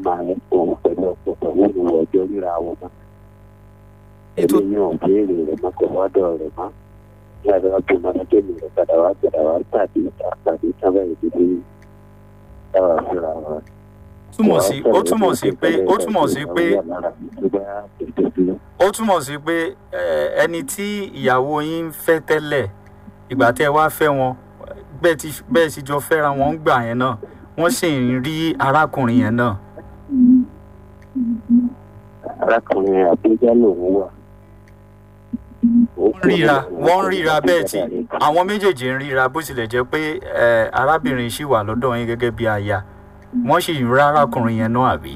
máa ń òun pẹ̀lú ọ̀pọ̀ pẹ̀lú ìwọ̀ ọjọ́ ríra wọn mọ́. ètò èmi yàn béèrè rẹ̀ mọ́ kò wọ́dọ̀ rẹ̀ mọ́. ní àdúrà bí mo ní kémi rẹ̀ padà wá padà wá tàbí tàbí sábà ìdílé táwa fúnra wa. túmọ̀ sí ó túmọ̀ sí pé ó túmọ̀ sí pé ó túmọ̀ sí pé eh, ẹni tí ìyàwó yín ń fẹ́ tẹ́lẹ̀ ìgbà tẹ́ ẹ wá fẹ́ wọn bẹ́ẹ̀ ti bẹ́ẹ̀ sì jọ fẹ́ra wọn ń gbà yẹn náà wọ́n sì ń rí arákùnrin yẹn náà arákùnrin àbújá lòun wà. wọ́n ń ríra wọ́n ń ríra bẹ́ẹ̀ tí àwọn méjèèjì ń ríra bó tilẹ̀ jẹ́ pé eh, arábìnrin ṣì wà lọ́dọ̀ yín gẹ́gẹ́ bí aya wọ́n sì ń rí arákùnrin yẹn náà àbí.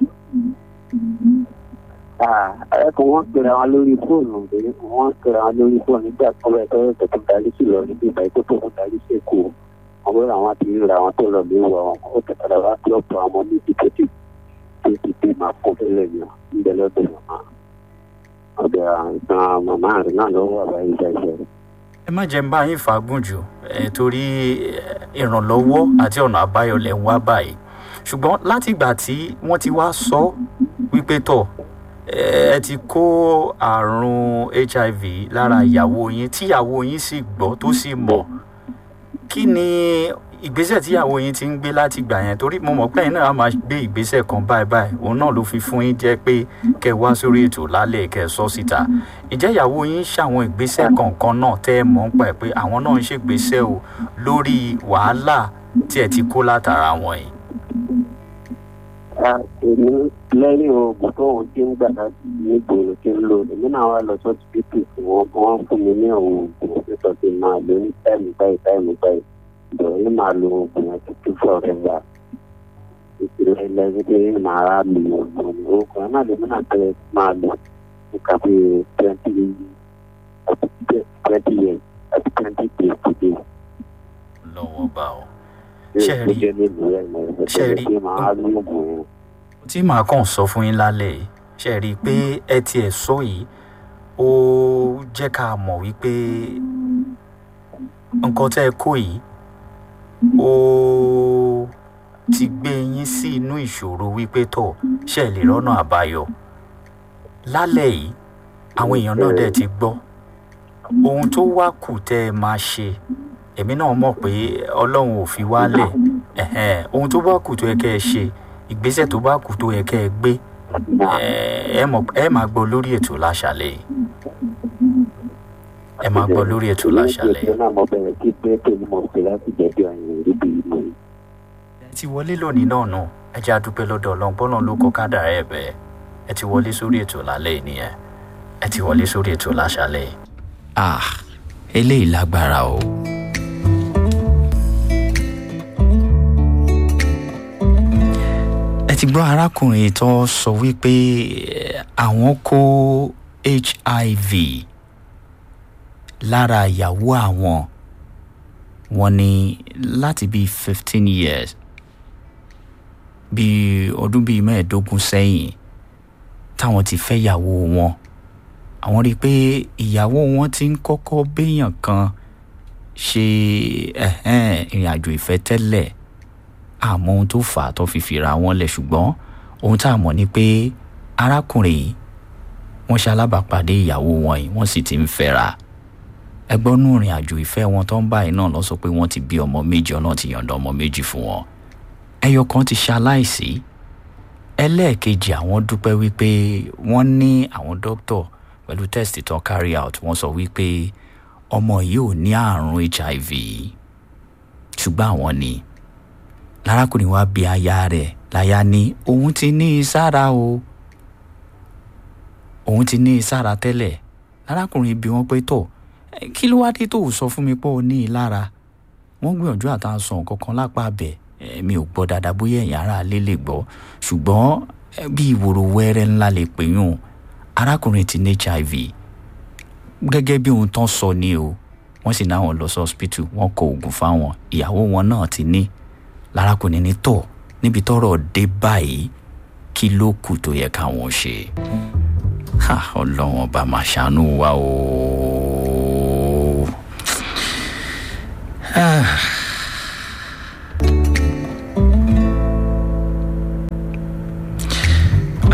arákùnrin wọn pera wọn lórí fóònù pé wọn pera wọn lórí fóònù nígbà tó bẹ tọrọ tẹtù darí sí lọ níbi ìgbà tó tó darí sí èkó wọn bẹ àwọn àti ríra àwọn tó lọ lé wọ àwọn ó tẹ̀sán wá sí ọ̀pọ̀ àwọn méjì tó ti tó ti dé máa kó tẹ́lẹ̀ ní ìbẹ̀ lọ́dọ̀ màmá ọ̀dọ̀ àìsàn màmá rẹ̀ náà lọ́wọ́ àbáyé ìdájọ́ rẹ̀. ẹ má jẹ́ ń bá yín fàágùn jù ẹ̀ torí eh, ìrànlọ́wọ́ àti ọ̀nà àbáyọ lẹ̀ ń wá báyìí ṣùgbọ́n láti ìgbà tí wọ́n ti wá sọ wípé tọ̀ eh, ẹ ti kó àrùn hiv lára ìyàwó yín tíyàwó yín sì gbọ́ tó sì mọ̀ kí ni ìgbésẹ̀ tíyàwó yín ti ń gbé láti gbà yẹn torí mo mọ̀ pé ẹ̀yin náà á máa gbé ìgbésẹ̀ kan báyìí báyìí òun náà ló fi fún yín jẹ́ pé kẹ́ ẹ wá sórí ètò lálẹ́ kẹ́ ẹ sọ síta ìjẹ́ ìyàwó yín ṣàwọn ìgbésẹ̀ kọ̀ọ̀kan náà tẹ́ ẹ mọ̀ ń pa ẹ̀ pé àwọn náà ń ṣègbésẹ̀ o lórí wàhálà tí ẹ ti kó látara wọn yìí. èmi lẹ́yìn oògùn tó ń ti ń gbà láti nígboro tí ń lò èmi náà wá lọ sọ́ọ̀tì pípì fún wọn wọ́n fún mi ní àwọn oògùn nítorí máa lò ní táìmù báyìí táìmù báyìí ìbẹ̀rẹ̀ ní máa lo oògùn yẹn títí fọ́ọ̀rẹ́ gbà ìpìlẹ̀ lẹ́gbẹ̀ẹ́ máa rà lò oògùn ní oògùn yẹn náà lèmi náà tẹ́lẹ̀ máa lò nípa bí twenty twenty years àti twenty days to day. lọ́wọ́ bá o Ṣé ẹ rí- ṣe rí ṣé ẹ rí- ṣe máa lo oògùn yẹn. tí màá kàn sọ fún yín lálẹ́ yìí ṣe rí i pé ẹ tiẹ̀ sọ yìí ó jẹ́ ká mọ̀ wípé nǹkan tẹ́ ẹ kó yìí ó ti gbé yín sí inú ìṣòro wípé tọ̀ ṣe lè rọ́nà àbáyọ lálẹ́ yìí àwọn èèyàn náà dẹ̀ ti gbọ́ ohun tó wá kù tẹ́ ẹ máa ṣe èmi náà mọ̀ pé ọlọ́run ò fi wálẹ̀ ẹ̀hẹ́n, ohun tó bá kù tó yẹ kẹ́ ẹ ṣe ìgbésẹ̀ tó bá kù tó yẹ kẹ́ ẹ gbé ẹ ẹ mọ̀ ẹ máa gbọ́ lórí ètò láṣálẹ̀ yìí ẹ máa gbọ́ lórí ètò láṣálẹ̀ yìí. ìṣẹ́ náà mo bẹ̀rẹ̀ sí pé tèmi mo pè láti jẹ́bi ọ̀yìn ríbi ìmọ̀ yìí. ẹ ti wọlé lónìí náà nù ẹ jẹ́ àdúpẹ́ lọ́dọ̀ ọlọ́run bọ́lọ́run ló kọ́ kádàrá ẹ̀ bẹ́ẹ̀ ẹ ti wọlé sórí ètò lálẹ́ yìí nìyẹn ẹ ti wọlé sórí ètò láṣálẹ̀ yìí. ah eléyìí lágbára o. ẹ ti gbọ́ arákùnrin tó sọ wípé eh, àwọn kó hiv lára ìyàwó àwọn wọn ní láti bíi fifteen years bíi ọdún bíi mẹ́ẹ̀ẹ́dógún sẹ́yìn táwọn ti fẹ́ ìyàwó wọn àwọn rí i pé ìyàwó wọn ti ń kọ́kọ́ béèyàn kan ṣe ẹ̀hẹ́n, ìrìn àjò ìfẹ́ tẹ́lẹ̀ àmọ́ ohun tó fà á tó fi fìra wọn lẹ̀ ṣùgbọ́n ohun tá a mọ̀ ni pé arákùnrin yìí wọ́n ṣe alábàápàdé ìyàwó wọn yìí wọ́n sì ti ń fẹ́ra ẹgbọ́n nù ìrìn àjò ìfẹ́ wọn tó ń báyìí náà lọ sọ pé wọ́n ti bí ọmọ méjì ọ̀nà ti yọ̀ǹda ọmọ méjì fún wọn ẹyọ kan ti ṣaláìsí ẹlẹ́ẹ̀kejì àwọn dúpẹ́ wípé wọ́n ní àwọn dókítọ̀ pẹ̀lú test tó carry out wọ́n sọ wípé ọmọ yìí ò ní àrùn hiv ṣùgbọ́n àwọn ní lárákùnrin wa bí aya rẹ̀ láya ní òun ti ní i sára o òun ti ní i sára tẹ́lẹ̀ lárákùnrin bí wọ́n pé tọ̀ "Eh, kí ló wá dé tó o sọ fún mi pé o ní i lára wọ́n gbìyànjú àtàǹsọ nǹkan kan lápá abẹ mi ò gbọ́ dáadáa bóyá ẹ̀yin ará alẹ́ lè gbọ́ ṣùgbọ́n eh, bí ìwòrò wẹ́rẹ́ ńlá lè pè yún arákùnrin ti ní hiv gẹ́gẹ́ bí ohun tán sọ ni o wọ́n sì náà wọ́n lọ sí hospital wọ́n kọ oògùn fáwọn ìyàwó wọn náà ti ní lárákùnrin ní tọ̀ níbi tọ́rọ̀ dé báyìí kí ló kù tó yẹ káwọn ṣe ha ọlọ́wọ́n ọba máa ṣàánú wa o.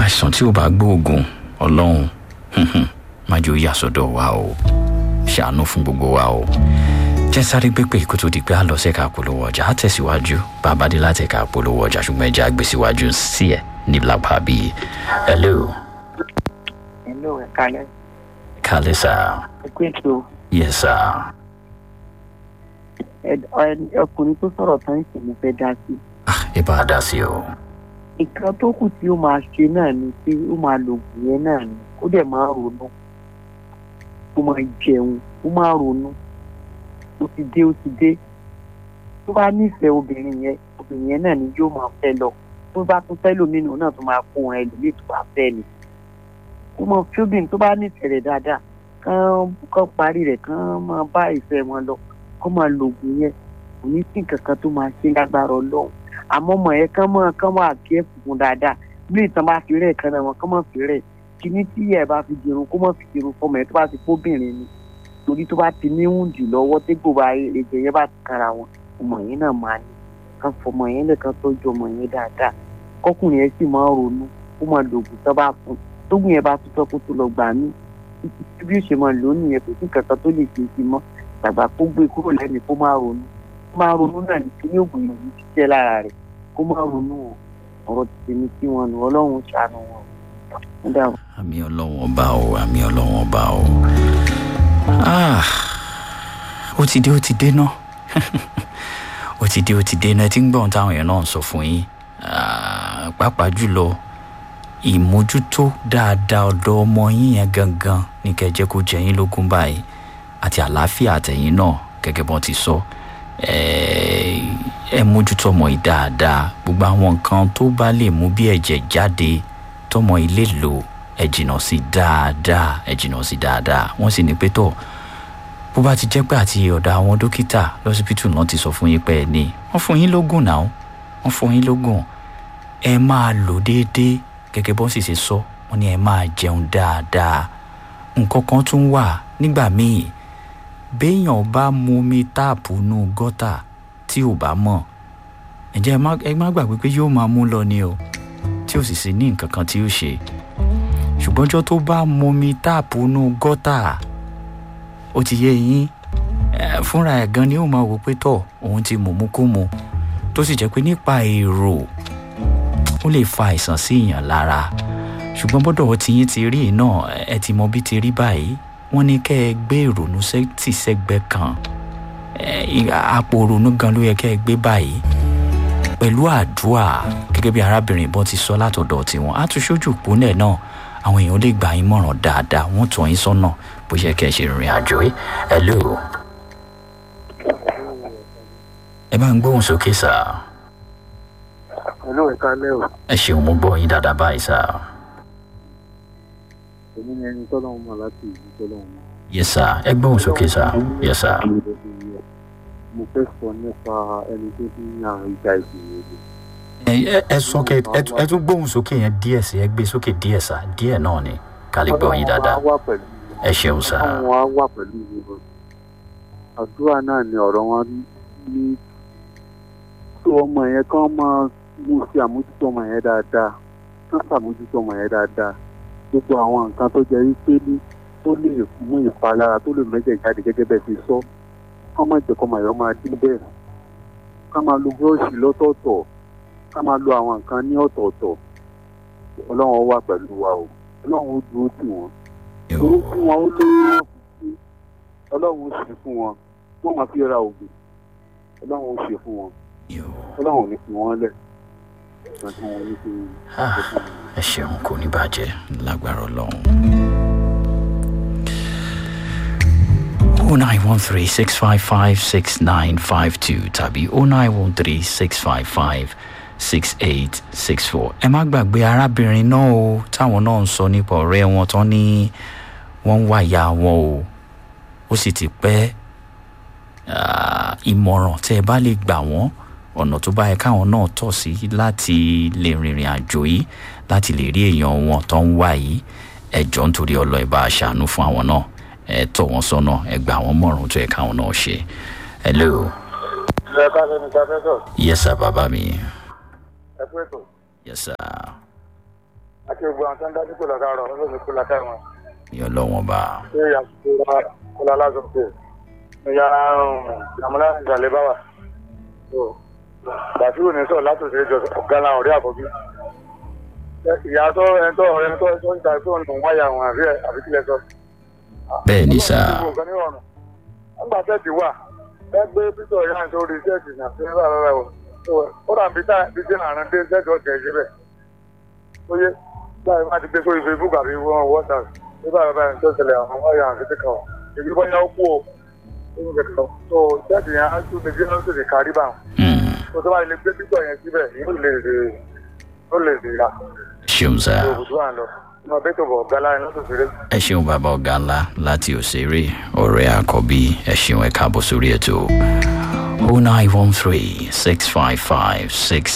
àìsàn tí ò bá gbóògùn ọlọ́run má jẹ́ ó yà sọ́dọ̀ wa o ṣàánú fún gbogbo wa o jẹ́ sáré gbépè kó tó di pé a lọ sẹ́ka polówó ọjà á tẹ̀síwájú bàbá dé láti ẹ̀ka polówó ọjà ṣùgbọ́n ẹja gbé síwájú sí ẹ̀ ní lápá bíi hello Hello, ẹ kálẹ́. kálẹ̀ sá Ẹ kú ètò yes sá ẹ- ẹ- ọkùnrin tó sọ̀rọ̀ tán ìsìn mo fẹ́ dá sí. ah ẹ bá a dá sí o Nǹkan tó kù tí ó máa ṣe náà ni pé ó máa lo oògùn yẹn náà ni ó dẹ̀ máa ronú. Ó máa jẹun, ó máa ronú. Ó ti dé, ó ti dé. Tó bá nífẹ̀ẹ́ obìnrin yẹn, obìnrin yẹn náà ni yóò máa fẹ́ lọ. Tó bá tún fẹ́ lómìnira náà tó máa kó wọn ẹlòmíì tó bá fẹ́ ni. Ó máa fi obìnrin tó bá nífẹ̀ẹ́ rẹ̀ dáadáa kán kán parí rẹ̀ kán máa bá ìfẹ́ wọn lọ kó máa lo oògùn yẹn kò ní sí nǹkan kan tó máa ṣe lágbára ọlọ́run àmọ́ ọmọ yẹn kán máa kán máa kí ẹ̀ fún dáadáa bí ìtàn bá fi rẹ̀ kan náà wọn kán máa fi rẹ̀ kíní tí ẹ̀ bá fi dirun kó máa fi dirun fọmọ yẹn tó bá ti kóbìnrin ni torí tó bá ti ní wúndì lọ́wọ́ tégbò bá ẹ̀jẹ̀ yẹn bá ti kára wọn ọmọ yẹn náà máa ní kán fọmọ yẹn lẹ́ẹ̀kan tọ́jú ọmọ yẹn dáadáa kọkùnrin yẹn sì máa ronú kó máa lo oògùn tó bá fún tógun yẹn bá tún tọ́ kó tó lọ gbà mí títí bí ó ṣe máa lò ó nìyẹn kò sí nǹkan kan tó lè ṣe sí mọ́ tàgbà kó gbé kúrò lẹ́nu kó máa ronú kó máa ronú náà ní kí ní oògùn yìí ṣiṣẹ́ lára rẹ̀ kó máa ronú o ọ̀rọ̀ ti tèmi sí wọn nù ọlọ́run ṣàánú wọn ó dà wọ́n. àmì ọlọ́wọ́n ọba o àmì ọlọ́wọ́n ọba o ah ó ti dé ó ti dé náà ó ti dé ó ti dé náà ẹ ti ń gbọ́n táwọn èèyàn náà ń sọ fún yín Ah, pàápàá jùlọ ìmójútó dáadáa ọ̀dọ̀ ọmọ yín yẹn gangan ní kẹjẹ kó jẹ yín lógún báyìí àti àlàáfíà àtẹ̀yìn náà gẹ́gẹ́ bọ́n ti sọ ẹ ẹ mójútó ọmọ yìí dáadáa gbogbo àwọn nǹkan tó bá lè mú bí ẹ̀jẹ̀ jáde tọmọ ilé lò ẹ jìnnà sí dáadáa ẹ jìnnà sí dáadáa wọ́n sì ní pé tọ̀ bó bá ti jẹ́ pé àti ọ̀dọ̀ àwọn dókítà lọ́sibítù náà ti sọ fún yín pé ẹ ní wọ́n fún yín lógún náà wọ́n fún yín lógún ẹ máa lò déédéé gẹ́gẹ́ bọ́n sì ṣe sọ wọ́n ní ẹ máa jẹun dáadáa nǹkan kan tún wà nígbà míì béèyàn bá mu omi táàpù nù gọ́tà tí ò bá mọ̀ ǹjẹ́ ẹ má ẹ má gbàgbé pé yóò máa mú lọ ni o tí ò sì sí ní nǹkan kan tí ó ṣe ṣùgbọ́n ọjọ́ tó bá mu omi táàpù nù gọ́tà ó ti yé yín ẹ, fúnra ẹ̀ gan ni ó máa wò pé tọ̀ òun ti mùmú kú mu tó sì jẹ́ pé nípa èrò ó lè fa àìsàn sí èèyàn lára ṣùgbọ́n bọ́dọ̀ tí yín ti rí yìí náà ẹ ti mọ bí ti rí báyìí wọ́n ní kẹ́ ẹ gbé ìrònú sẹ́- tì sẹ́gbẹ́ kan ẹ, ì- àpò ìrònú gan ló yẹ kẹ́ ẹ gbé báyìí pẹ̀lú àdúrà gẹ́gẹ́ bí arábìnrin ìbọn ti sọ látọ̀dọ̀ tiwọn á tún ṣojú ìpínlẹ̀ náà àwọn èèyàn lè gbà yín mọ̀ràn dáadáa wọ́n tọ́ yín sọ́nà bó ṣe kẹ́ ẹ ṣe rìnrìn àjò yìí hello ẹ bá ń gbóhùn sókè sáà Hello, ẹ káalẹ́ o. ẹ ṣeun mo gbọ́ yín dáadáa báyìí sá Èmi ni ẹni tọ́lọ́run mọ̀ láti ìlú tọ́lọ́run mọ̀. yẹ sá ẹ gbóhùn sókè sá yẹ sá Mo fẹ́ sọ nípa ẹni tó ní àrùn ìjà ìgbìyànjú. ẹ ẹ sókè ẹ tún- ẹ tún gbóhùn sókè yẹn díẹ̀ sí ẹ gbé sókè díẹ̀ sá díẹ̀ náà ni ká lè gbọ́ yín dáadáa Ọlọ́run á wà pẹ̀lú ẹ ṣeun sá Ọlọ́run á wà pẹ̀lú ìlú. Àdúrà náà ni ọ̀rọ̀ wọn ní tó ọmọ yẹn kán máa mú sí àmójútó ọmọ yẹn dáadáa. Kán ṣàmójútó ọmọ yẹn dáadáa. Gbogbo àwọn nǹkan tó jẹ́ wípé ní tó lè mú ìpalára tó lè mẹ́jẹ̀ jáde gẹ́gẹ́ bẹ́ẹ̀ ti sọ. Kán má jẹ́ kọ́mọ yẹn máa dín bẹ́ẹ̀. Ká máa lo búrọ́ọ̀ṣì lọ́tọ̀ọ̀tọ̀. Ká máa lo àwọn nǹkan ní ọ̀tọ̀ọ̀tọ̀. Ọlọ́run ó wà pẹ̀lú wa o. Ọlọ́run ó dúró tì wọ́n torí fún wọn ó lé wọn fi ọlọ́run ó ṣe fún wọn wọ́n máa fi ra oògùn ọlọ́run ó ṣe fún wọn ọlọ́run ò ní fi wọ́n lẹ̀ ìgbà tí wọ́n ní fi Ah, ẹ ṣeun kò ní bàjẹ́ lágbára ọlọ́run. oh nine one three six five five six nine five two tàbí oh nine one three six five five six eight six four. ẹ má gbàgbé arábìnrin náà o táwọn náà ń sọ nípa ọ̀rẹ́ wọn tán ní wọ́n ń wá ìyá wọn o ó sì ti pẹ́ ah, ìmọ̀ràn tẹ́ ẹ bá lè gbà wọ́n ọ̀nà tó bá yẹ káwọn náà tọ̀ sí láti lè rìnrìn àjò yìí láti lè rí èèyàn wọn tó ń wá yìí ẹ jọ̀ọ́ nítorí ọlọ́ ẹ bá a ṣàánú fún àwọn náà ẹ tọ̀ wọ́n sọ́nà ẹ gbà wọ́n mọ̀ràn tó yẹ káwọn náà ṣe. hello ẹ ká lẹ́nu ká fẹ́ sọ yes sir bàbá mi ẹ pé tó yes sir àti kí gbogbo àwọn tó ń dájú kó lọ́ka rọ̀ ọlọ́run kó lọ́ka wọn. yọ lọ́wọ́n bá ṣé àsìkò kọlá lásán pé ní yàrá àmúlá ìgbàlẹ̀ bá wà. bàtí òní sọ̀rọ̀ látòsí ìjọ ọ̀gá náà ọ̀rẹ́ àkọ́bí. ìyá tó ẹni tó ọ̀rẹ́ tó tó ń ta tó ń wáyà àwọn àbí àbí kílẹ̀ sọ. bẹ́ẹ̀ ni sá nígbà tẹ́tì wà ẹ gbé pítọ̀ yára sórí tẹ́tì náà sí nígbà rẹ̀ wọ̀ ó dà bí tí àrùn dé tẹ́tì ọ̀tẹ̀ síbẹ̀ ó yé báyìí má ti gbé sórí facebook àbí wọn whatsapp nígbà bàbá yẹn tó ṣẹlẹ̀ àwọn wáyà àti tí kan èyí bọ́ yà ó kú o nínú kẹ̀kẹ́ tó tẹ́tì yẹn á tún lè bí wọ́n sì lè kárí bá wọn. tó tó bá lè gbé pítọ̀ yẹn síbẹ̀ yóò lè lè ó lè lè ra. ṣeun sá òbùdó à ń lọ ọmọ bẹ́ẹ̀ tó bọ̀ ọ̀gá láyé lọ́sọ̀ fèrè. ẹ ṣeun bàbá ọ̀gá ńlá láti òṣèré ọ̀rẹ́ àkọ́bí ẹ ṣeun ẹ káàbọ̀ sórí ètò. 0913 655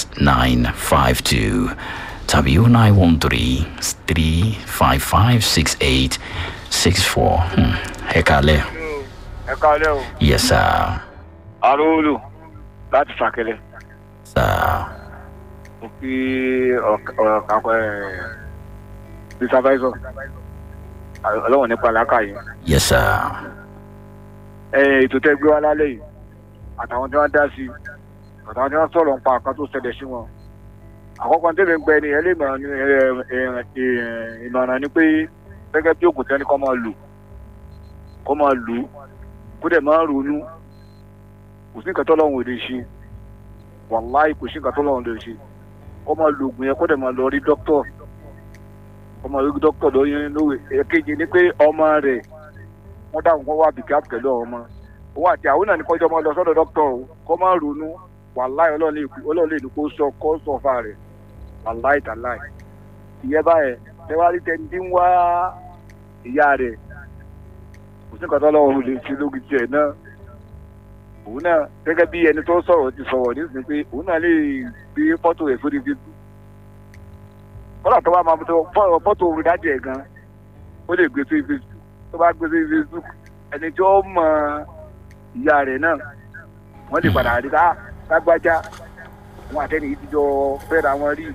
6952 tàbí 0913 355 6864. Hmm, ẹ kálẹ̀. ẹ káalẹ́ o Yes, sir. arúgbó láti fàkẹlẹ Sir. mo fi ọ̀kàkọ̀ ẹ̀ supervisor ọlọ́wọ̀n nípa làákàyè Yes, sir. ètò tẹ́ gbé wá lálẹ́ yìí àtàwọn tí wọ́n dá sí i àtàwọn tí wọ́n sọ̀rọ̀ nípa àkàn tó ṣẹlẹ̀ sí wọn. àkọ́kọ́ tẹ́lẹ̀ ń gbẹ ni ẹ lè mọ̀ ní ìmọ̀ràn ni pé gẹ́gẹ́ bí ògùn tẹ́ni kọ́ máa lò kọ́ máa lò kó dẹ̀ máa ronú kò sí nǹkan tó lọ́wọ́ lè ṣe wàláì kò sí nǹkan tó lọ́wọ́ lè ṣe kọ́ máa lo ògùn yẹn kó dẹ̀ máa lọ rí dókítọ̀ kọ́ máa rí dókítọ̀ lóyún lówe èkejì ni pé ọmọ rẹ̀ wọ́n dáhùn kó wá bìkẹ́ pẹ̀lú ọmọ òun àti àwọn náà ní kọjọ́ máa lọ sọ́dọ̀ dókítọ̀ o kọ́ máa ronú wàláì ọlọ́run lè ní kó sọ kó sọ fà rẹ̀ wàláì tàláì ìyẹn báyẹn tẹwárí tẹni tí ń wá ìyá rẹ̀ kò sí nǹkan tó lọ́wọ́ lè ṣe lórí tiẹ̀ náà òun náà gẹ́gẹ́ bí ẹni tó sọ̀rọ̀ ti sọ̀rọ̀ nísìnyí pé òun náà lè gbé fọ́tò rẹ̀ sórí facebook kọ́lá tó bá máa tó fọ́tò orin dájẹ́ ẹ̀ gan ó lè gbé sórí facebook tó bá gbé sórí facebook ẹni tí ó mọ ìyá rẹ̀ náà wọ́n lè padà rí ká lágbájá wọn àtẹnì yìí ti jọ fẹ́ra wọn rí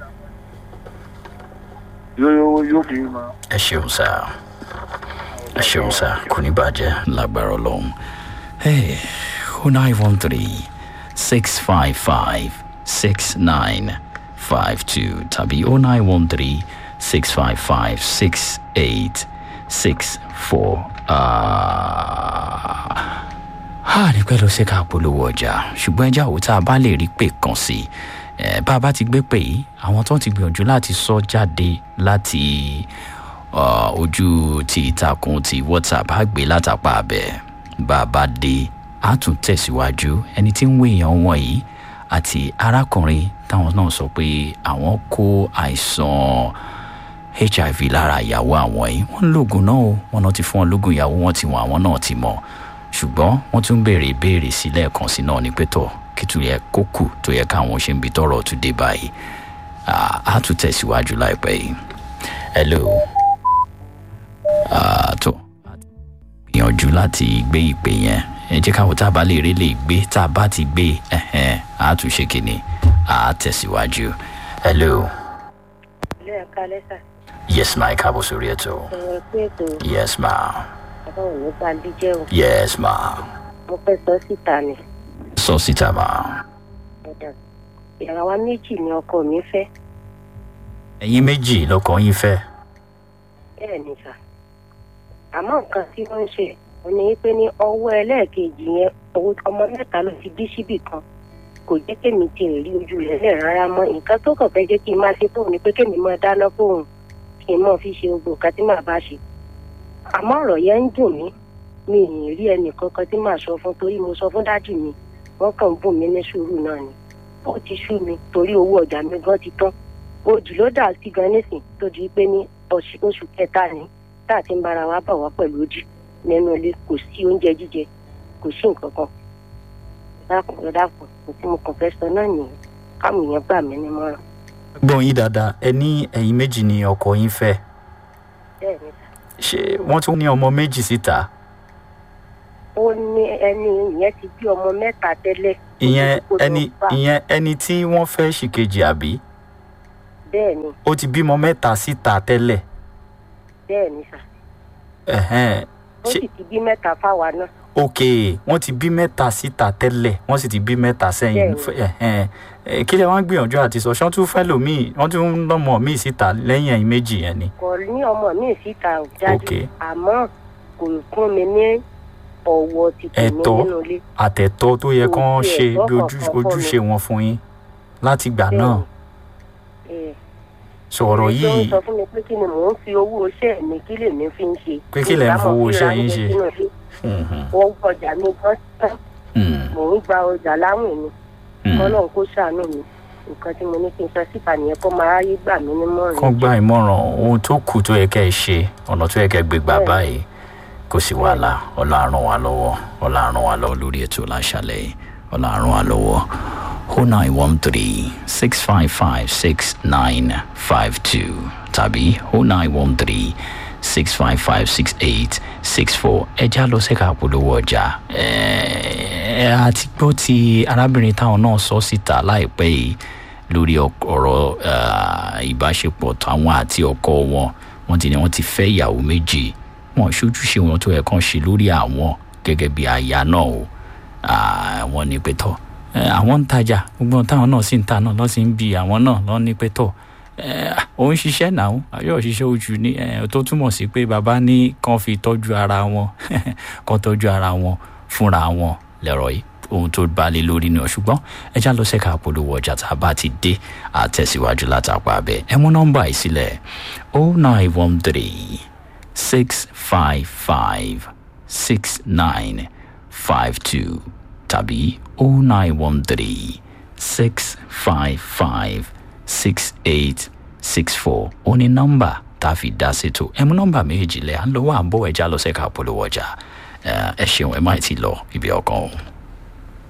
yóò yóò fi mọ. ẹ ṣeun sá ẹ ṣeun sá kò ní bàjẹ́ lágbára ọlọ́run o nine one three six five five six nine five two tàbí o nine one three six five five six eight six four. a ní pẹ́ ló ṣe ká polówó ọjà ṣùgbọ́n ẹja òwò tá a bá lè rí pé kàn sí i bá a bá ti gbé pè yìí àwọn tó ń ti gbìyànjú láti sọ jáde láti ojú ti ìtàkùn ti whatsapp á gbé látàpá abẹ bá a bá dé á tún tẹ̀síwájú ẹni tí ń wé èèyàn wọ̀nyí àti arákùnrin táwọn náà sọ pé àwọn kó àìsàn hiv lára ìyàwó àwọn yìí wọ́n ń lògùn náà o wọ́n náà ti fún wọn lógún ìyàwó wọn ti wọn àwọn náà ti mọ̀ ṣùgbọ́n wọ́n tún béèrè ìbéèrè sí lẹ́ẹ̀kan sí náà ní pẹ́tọ́ kìtù yẹ kó kù tó yẹ káwọn ṣe ń bi tọrọ tún dé báyìí á tún tẹ̀síwájú láìpẹ́ yìí hello tó gbìyànjú láti gbé ìpè yẹn ẹ jẹ́ káwọn tá a bá lè rí lè gbé tá a bá ti gbé á tún ṣe kìíní á tẹ̀síwájú hello. ilé ẹ̀ka lẹ́sà. yes ma ẹ káàbọ̀ sórí ètò. ọ̀rọ̀ pé ètò yes ma. bàbá òní bá ń díjẹ́ o. yes ma. mo fẹ́ sọ síta ni. sọ síta ma. ẹ̀dá ìyàrá wa méjì ni ọkọ mi fẹ́. ẹ̀yin méjì lọkọ yín fẹ́. bẹ́ẹ̀ ni sà àmọ́ nǹkan tí wọ́n ń ṣe ò ní pé ní ọwọ́ ẹlẹ́ẹ̀kejì yẹn ọmọ mẹ́ta ló ti bí síbì kan kò jẹ́ kémi ti rí ojú rẹ̀ lẹ̀ rárá mọ́ nǹkan tó kàn fẹ́ jẹ́ kí n máa ṣe fóun ni pé kémi máa dáná fóun kí n máa fi ṣe gbogbo nǹkan tí màá bá ṣe àmọ́ ọ̀rọ̀ yẹn ń dùn mí mi ì rí ẹnì kankan tí màá sọ fún torí mo sọ fún dájú mi wọ́n kàn ń bùn mí ní sùúrù náà ni ó ti sú mi torí owó ọjà mi gan ti tán òjì ló dà sí gan nísìn tó di pé ní oṣù kẹta ni tá a ti ń bára wa bà wá pẹ̀lú òjì nínú ilé kò sí oúnjẹ jíjẹ kò sí nǹkan kan dákun dákun kò tí mo kàn fẹ́ sọ náà nìyẹn káwọn èèyàn gbà mí nímọ̀ràn. gbọ́n yín dáadáa ẹ ní ẹ̀yin méjì ni ọkọ yín fẹ́ bẹ́ẹ̀ ni sà ṣé wọ́n tún ní ọmọ méjì síta ó ní ẹni ìyẹn ti bí ọmọ mẹ́ta tẹ́lẹ̀. ìyẹn Kó tó ẹni bá- ìyẹn ẹni tí wọ́n fẹ́ ṣìkejì àbí bẹ́ẹ̀ ni ó ti bímọ mẹ́ta síta tẹ́lẹ̀ bẹ́ẹ̀ ni sà ẹ̀hẹ́n ó ṣe sì ti bí mẹ́ta fáwa náà ok wọ́n ti bí mẹ́ta síta tẹ́lẹ̀ wọ́n sì ti bí mẹ́ta sẹ́yìn Bẹ́ẹ̀ni. ẹ̀hẹ́n Eh, kí lẹ wọ́n gbìyànjú àti sọ ṣé wọ́n tún fẹ́ lòmíì wọ́n tún ń lọ́mọ míì síta lẹ́yìn ẹ̀yìn méjì yẹn ni kò ní ọmọ mi síta ò jáde Ok. àmọ́ kò fún mi ní ọ̀wọ̀ ti tèmi Ẹ̀tọ́. nínú ilé àtẹ̀tọ́ tó yẹ Kò kán tiẹ̀ ṣe gbọ́ bí ojú- kankan fún ojúṣe wọn fún yín láti gbà Bẹ́ẹ̀ni. náà Ẹ̀, sọ̀rọ̀ ẹni tó ń yìí sọ fún mi pé kí ni mò ń fi owó iṣẹ́ mi kí lèmi fi ń ṣe Pé kí lẹ̀ ń Ìbámu fowó fi iṣẹ́ ra yín oúnjẹ ṣe? sínú ilé. Mhm, owó ọjà mi gan tán mhm, mò ń gba ọjà láwìn mi mhm. kọ́lọ́n kó ṣàánú mi nǹkan tí mo ní kí n sọ síta nìyẹn kó máa ráyé gbà mí nímọ̀ràn kán gba ìmọ̀ràn ohun tó kù tó yẹ kẹ́ ẹ ṣe ọ̀nà tó yẹ kẹ́ ẹ gbé gbà Bẹ́ẹ̀ni. báyìí kò sí wàhálà ọlọ́run wa lọ́wọ́ ọlọ́run wa lọ́wọ́ lórí ètò láṣálẹ̀ yìí ọlọ́run wa lọ́wọ́ o nine one three six five five six nine five two tàbí o nine one three six five five six eight six four ẹja lọ sẹ́ka polówó ọjà ẹ àti gbọ́ ti arábìnrin táwọn náà sọ síta láìpẹ́ yìí lórí ọk- ọ̀rọ̀ ah, ìbáṣepọ̀ táwọn àti ọkọ wọn wọ́n ti ní wọ́n ti fẹ́ ìyàwó méjì wọn ṣojúṣe wọn tó yẹ kán ṣe lórí àwọn gẹ́gẹ́ bí aya náà o Ah, wọ́n ní pé tọ́ eh, àwọn ń tajà gbogbo ohun táwọn náà sì ń ta náà lọ́ sì ń bi àwọn náà lọ́ ní pé tọ́ eh, òun ṣiṣẹ́ náà ayọ̀ ṣiṣẹ́ ojú ní eh, tó túmọ̀ sí pé bàbá ní kán fi tọ́jú ara wọn kán tọ́jú ara wọn fúnra wọn lẹ́rọ̀ yìí ohun tó bá lé lórí ni ọ̀ ṣùgbọ́n ẹ já lọ sẹ́ka polówó ọjà tá a bá ti dé àtẹ̀síwájú látàpá abẹ́ ẹ mú nọ́mbà yìí sílẹ̀ o nine one three six five five six nine five two tàbí o nine one three six five five six eight six four ó ní nọ́mbà tá a fi dá sétò ẹ mú nọ́mbà méjì lẹ̀ à ń lọ́wọ́ à ń bọ̀ ẹ já lọ sẹ́ka polówó ọjà ẹ ẹ ṣeun ẹ má ti lọ ibi ọkàn o.